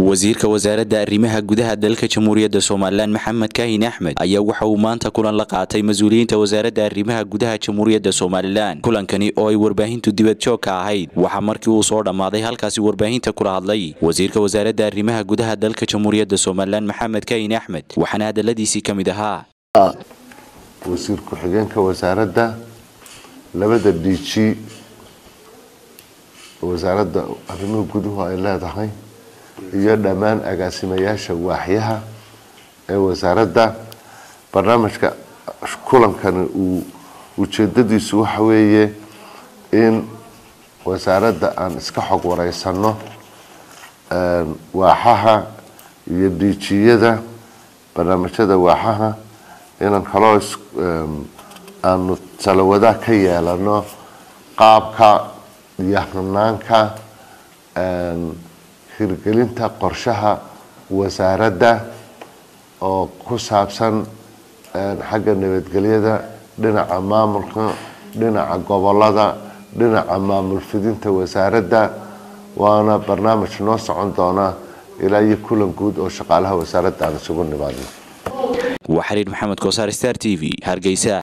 wasiirka wasaaradda arrimaha gudaha dalka jamhuuriyadda somalilan maxamed kaahin axmed ayaa waxa uu maanta kulan la qaatay mas-uuliyiinta wasaaradda arrimaha gudaha jamhuuriyadda somalilan kulankani oo ay warbaahintu dibad joog ka ahayd waxaa markii uu soo dhammaaday halkaasi warbaahinta kula hadlay wasiirka wasaaradda arrimaha gudaha dalka jamhuuriyadda somalilan maxamed kaahin axmed waxaana hadaladiisii ka mid ahaa wasiir ku-xigeenka wasaaradda labada dg wasaaradda arrimuhu guduhu ay leedahay iyo dhammaan agaasimayaasha waaxyaha ee wasaaradda barnaamijka kulankani uu ujeedadiisu waxa weeye in wasaaradda aan iska xog wareysano waaxaha iyo diijiyada barnaamijyada waaxaha inaan kaloo aanu talawadaa ka yeelano qaabka iyo hanaanka hirgelinta qorshaha wasaaradda oo ku saabsan xagga nabadgelyada dhinaca maamulka dhinaca gobolada dhinaca maamul fidinta wasaaradda waana barnaamij noo socon doona ilaa iyo kulan guud oo shaqaalaha wasaaradda aan isugu nimaadno waa xiriir maxamed koosaar star t v hargeysa